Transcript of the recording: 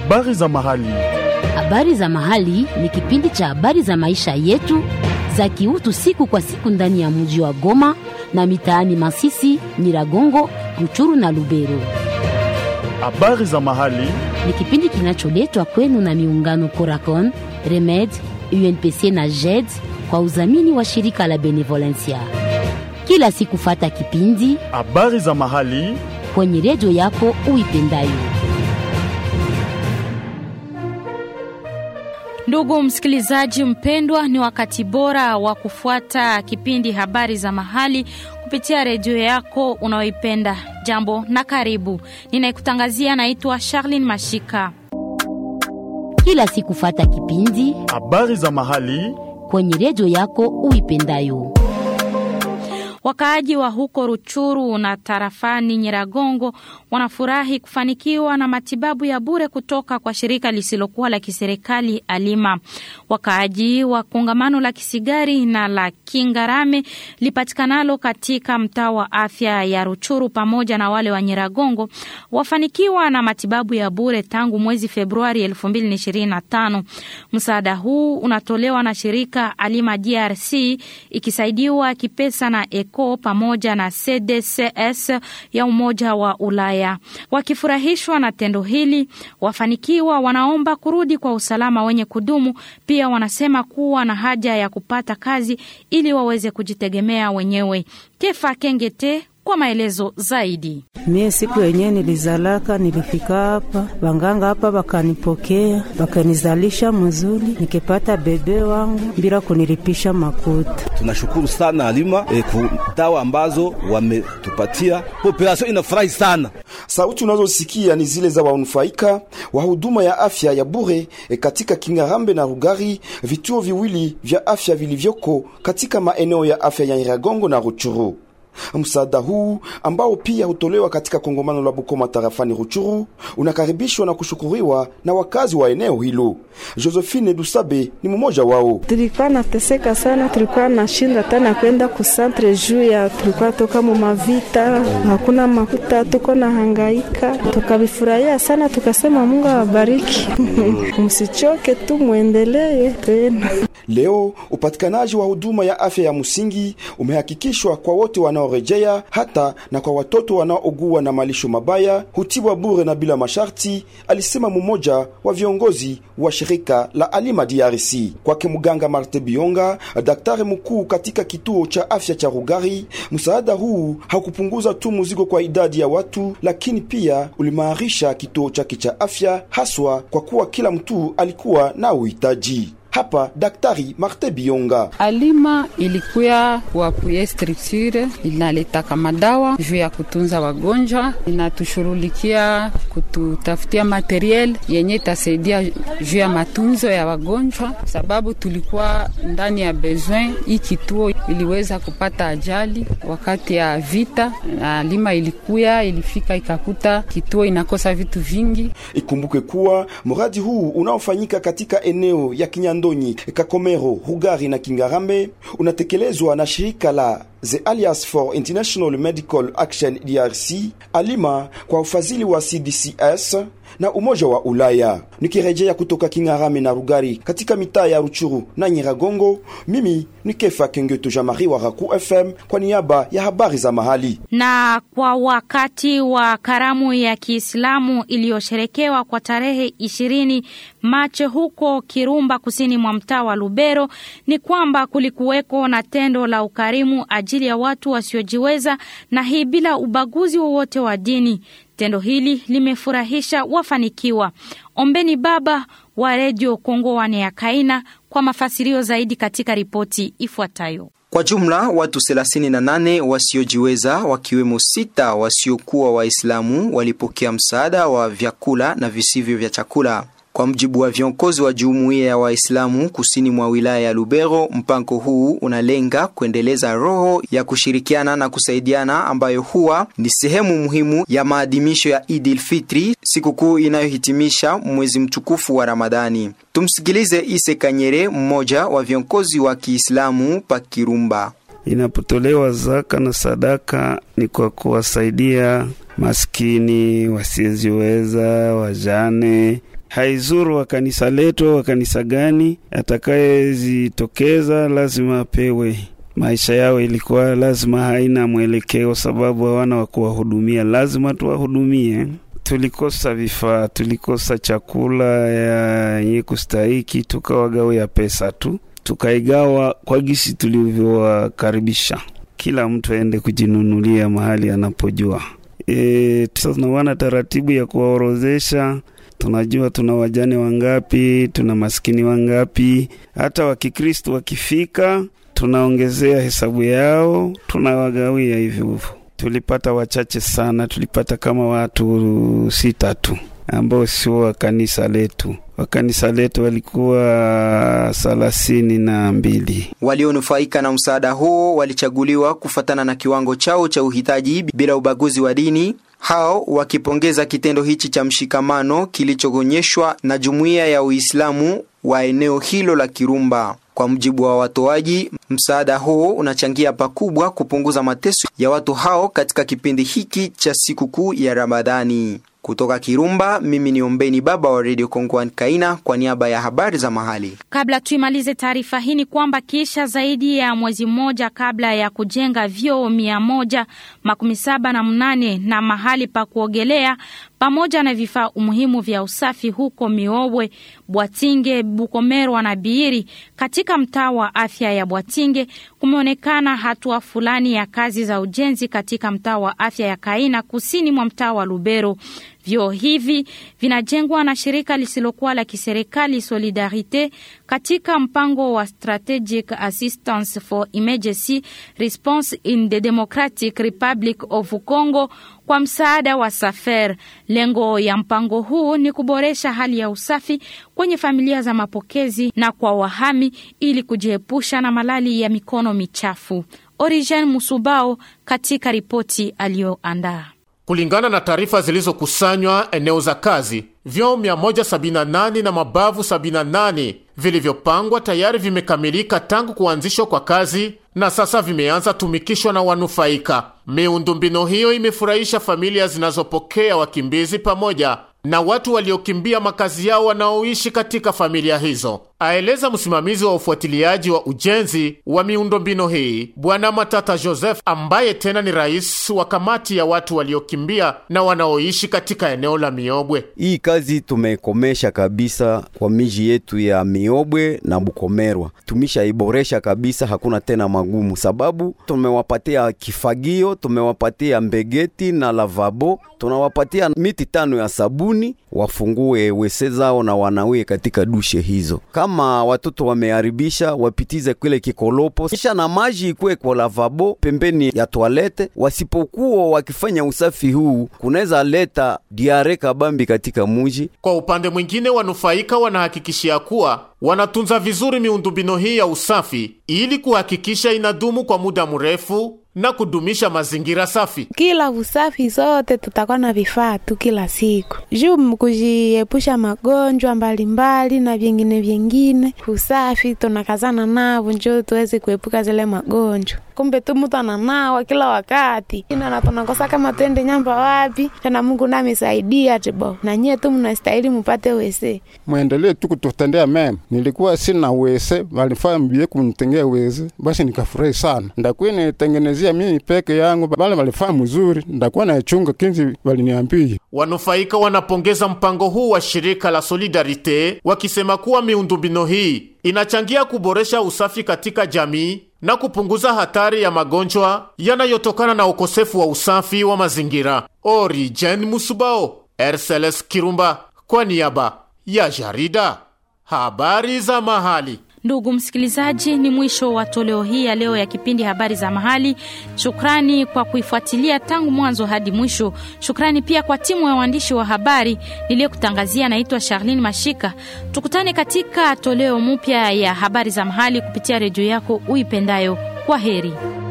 Habari za mahali. Habari za mahali ni kipindi cha habari za maisha yetu za kiutu siku kwa siku ndani ya mji wa Goma na mitaani Masisi, Nyiragongo, Ruchuru na Lubero. Habari za mahali. Ni kipindi kinacholetwa kwenu na miungano Coracon, Remed, UNPC na JED kwa udhamini wa shirika la Benevolencia. Kila siku fata kipindi Habari za mahali. kwenye redio yako uipendayo. Ndugu msikilizaji mpendwa, ni wakati bora wa kufuata kipindi habari za mahali kupitia redio yako unayoipenda. Jambo na karibu, ninayekutangazia naitwa Charlene Mashika. Kila siku fata kipindi Habari za mahali. kwenye redio yako uipendayo. Wakaaji wa huko Ruchuru na tarafani Nyiragongo wanafurahi kufanikiwa na matibabu ya bure kutoka kwa shirika lisilokuwa la kiserikali Alima. Wakaaji wa kongamano la Kisigari na la Kingarame lipatikanalo katika mtaa wa afya ya Ruchuru pamoja na wale wa Nyiragongo wafanikiwa na matibabu ya bure tangu mwezi Februari 2025. Msaada huu unatolewa na shirika Alima DRC ikisaidiwa kipesa na ECO pamoja na CDCS ya Umoja wa Ulaya. Wakifurahishwa na tendo hili, wafanikiwa wanaomba kurudi kwa usalama wenye kudumu. Pia wanasema kuwa na haja ya kupata kazi ili waweze kujitegemea wenyewe. Kefa Kengete kwa maelezo zaidi. Mie siku yenyewe nilizalaka, nilifika hapa wanganga hapa wakanipokea, wakanizalisha mzuri, nikipata bebe wangu bila kunilipisha makuta. Tunashukuru sana Alima e, ku dawa ambazo wametupatia, population inafurahi sana. Sauti unazosikia ni zile za wanufaika wa huduma ya afya ya bure e, katika Kingarambe na Rugari, vituo viwili vya afya vilivyoko katika maeneo ya afya ya Nyiragongo na Ruchuru. Msaada huu ambao pia hutolewa katika kongamano la Bukoma tarafani Ruchuru unakaribishwa na kushukuriwa na wakazi wa eneo hilo. Josephine Dusabe ni mmoja wao. Tulikuwa nateseka sana, tulikuwa nashinda tena kwenda kusantre juu ya tulikuwa toka mu mavita, hakuna makuta, tuko na hangaika, tukavifurahia sana, tukasema Mungu awabariki msichoke tu, mwendelee tena. Leo upatikanaji wa huduma ya afya ya msingi umehakikishwa kwa wote wanaorejea, hata na kwa watoto wanaougua na malisho mabaya hutibwa bure na bila masharti, alisema mmoja wa viongozi wa shirika la Alima DRC. Kwake mganga Marte Bionga, daktari mkuu katika kituo cha afya cha Rugari, msaada huu haukupunguza tu mzigo kwa idadi ya watu, lakini pia ulimaarisha kituo chake cha afya, haswa kwa kuwa kila mtu alikuwa na uhitaji. Hapa Daktari Marte Bionga. Alima ilikuya kuapuye structure inaletaka madawa juu ya kutunza wagonjwa, inatushughulikia kututafutia materiel yenye itasaidia juu ya matunzo ya wagonjwa, sababu tulikuwa ndani ya besoin. Hii kituo iliweza kupata ajali wakati ya vita, na Alima ilikuya ilifika ikakuta kituo inakosa vitu vingi. Ikumbuke kuwa mradi huu unaofanyika katika eneo ya Kinyandonyi, Kakomero, Rugari na Kingarambe unatekelezwa na shirika la The Alliance for International Medical Action DRC, Alima kwa ufadhili wa CDCS na Umoja wa Ulaya. Nikirejea kutoka Kingarame na Rugari katika mitaa ya Ruchuru na Nyiragongo, mimi ni Kefa Kengeto Jamari wa Raku FM kwa niaba ya habari za mahali. Na kwa wakati wa karamu ya Kiislamu iliyosherekewa kwa tarehe ishirini Machi huko Kirumba, kusini mwa mtaa wa Lubero, ni kwamba kulikuweko na tendo la ukarimu ajili ya watu wasiojiweza, na hii bila ubaguzi wowote wa dini. Tendo hili limefurahisha wafanikiwa. Ombeni Baba wa Redio Kongo wane ya Kaina kwa mafasirio zaidi katika ripoti ifuatayo. Kwa jumla watu 38 wasiojiweza wakiwemo sita wasiokuwa Waislamu walipokea msaada wa vyakula na visivyo vya chakula. Kwa mjibu wa viongozi wa jumuiya ya Waislamu kusini mwa wilaya ya Lubero, mpango huu unalenga kuendeleza roho ya kushirikiana na kusaidiana ambayo huwa ni sehemu muhimu ya maadhimisho ya Idil Fitri, sikukuu inayohitimisha mwezi mtukufu wa Ramadhani. Tumsikilize Ise Kanyere, mmoja wa viongozi wa Kiislamu pa Kirumba. Inapotolewa zaka na sadaka ni kwa kuwasaidia maskini, wasiojiweza, wajane haizuru wa kanisa letu au wa kanisa gani, atakayezitokeza lazima apewe. Maisha yao ilikuwa lazima haina mwelekeo, sababu hawana wa kuwahudumia, lazima tuwahudumie. Tulikosa vifaa, tulikosa chakula yenye kustahiki, tukawagawia pesa tu, tukaigawa kwa gisi tulivyowakaribisha, kila mtu aende kujinunulia mahali anapojua. E, tunawana taratibu ya kuwaorozesha tunajua tuna wajane wangapi, tuna maskini wangapi. Hata wakikristu wakifika, tunaongezea hesabu yao, tunawagawia hivyo hivyo. Tulipata wachache sana, tulipata kama watu sita tu ambao sio wa kanisa letu. Wa kanisa letu walikuwa thelathini na mbili. Walionufaika na msaada huo walichaguliwa kufatana na kiwango chao cha uhitaji bila ubaguzi wa dini, hao wakipongeza kitendo hichi cha mshikamano kilichoonyeshwa na jumuiya ya Uislamu wa eneo hilo la Kirumba. Kwa mujibu wa watoaji, msaada huo unachangia pakubwa kupunguza mateso ya watu hao katika kipindi hiki cha sikukuu ya Ramadhani. Kutoka Kirumba, mimi ni Ombeni Baba wa Radio Kongwan Kaina kwa niaba ya habari za mahali. Kabla tuimalize taarifa hii ni kwamba kisha zaidi ya mwezi mmoja kabla ya kujenga vyoo mia moja makumi saba na mnane na mahali pa kuogelea pamoja na vifaa umuhimu vya usafi huko Miobwe, Bwatinge, Bukomerwa na Biiri katika mtaa wa afya ya Bwatinge, kumeonekana hatua fulani ya kazi za ujenzi katika mtaa wa afya ya Kaina kusini mwa mtaa wa Lubero. Vyoo hivi vinajengwa na shirika lisilokuwa la kiserikali Solidarite katika mpango wa Strategic Assistance for Emergency Response in the Democratic Republic of Congo kwa msaada wa Safer. Lengo ya mpango huu ni kuboresha hali ya usafi kwenye familia za mapokezi na kwa wahami ili kujiepusha na malali ya mikono michafu. Origen Musubao katika ripoti aliyoandaa. Kulingana na taarifa zilizokusanywa eneo za kazi, vyoo 178 na mabavu 78 vilivyopangwa tayari vimekamilika tangu kuanzishwa kwa kazi na sasa vimeanza tumikishwa na wanufaika. Miundombinu hiyo imefurahisha familia zinazopokea wakimbizi pamoja na watu waliokimbia makazi yao wanaoishi katika familia hizo, aeleza msimamizi wa ufuatiliaji wa ujenzi wa miundombinu hii Bwana Matata Joseph, ambaye tena ni rais wa kamati ya watu waliokimbia na wanaoishi katika eneo la Miobwe. Hii kazi tumekomesha kabisa kwa miji yetu ya Miobwe na Bukomerwa, tumeshaiboresha kabisa, hakuna tena magumu, sababu tumewapatia kifagio, tumewapatia mbegeti na lavabo, tunawapatia miti tano ya sabuni wafungue wese zao na wanawie katika dushe hizo. Kama watoto wameharibisha, wapitize kile kikolopo, kisha na maji ikuwe kwa lavabo pembeni ya toalete. Wasipokuwa wakifanya usafi huu, kunaweza leta diare kabambi katika muji. Kwa upande mwingine, wanufaika wanahakikishia kuwa wanatunza vizuri miundombinu hii ya usafi ili kuhakikisha inadumu kwa muda mrefu na kudumisha mazingira safi. Kila usafi zote tutakuwa na vifaa tu kila siku juu kujiepusha magonjwa mbalimbali na vyengine vyengine. Usafi tunakazana navo njo tuweze kuepuka zile magonjwa. Kumbe tu mtu ananawa kila wakati ina na tunakosa kama twende nyamba wapi tena. Mungu namisaidia tibo na nyie tu mnastahili mupate wese, mwendelee tu kututendea mema. Nilikuwa sina wese, walifaa mbie kunitengea wese, basi nikafurahi sana. Ndakuwa nitengenezea mimi peke yangu, wale walifaa mzuri, ndakuwa naichunga kinzi waliniambia. Wanufaika wanapongeza mpango huu wa shirika la Solidarite wakisema kuwa miundombinu hii inachangia kuboresha usafi katika jamii na kupunguza hatari ya magonjwa yanayotokana na ukosefu wa usafi wa mazingira. Origen Musubao, RCLS Kirumba, kwa niaba ya jarida habari za mahali. Ndugu msikilizaji, ni mwisho wa toleo hii ya leo ya kipindi habari za mahali. Shukrani kwa kuifuatilia tangu mwanzo hadi mwisho. Shukrani pia kwa timu ya waandishi wa habari niliyokutangazia. Naitwa Charlene Mashika. Tukutane katika toleo mpya ya habari za mahali kupitia redio yako uipendayo. Kwa heri.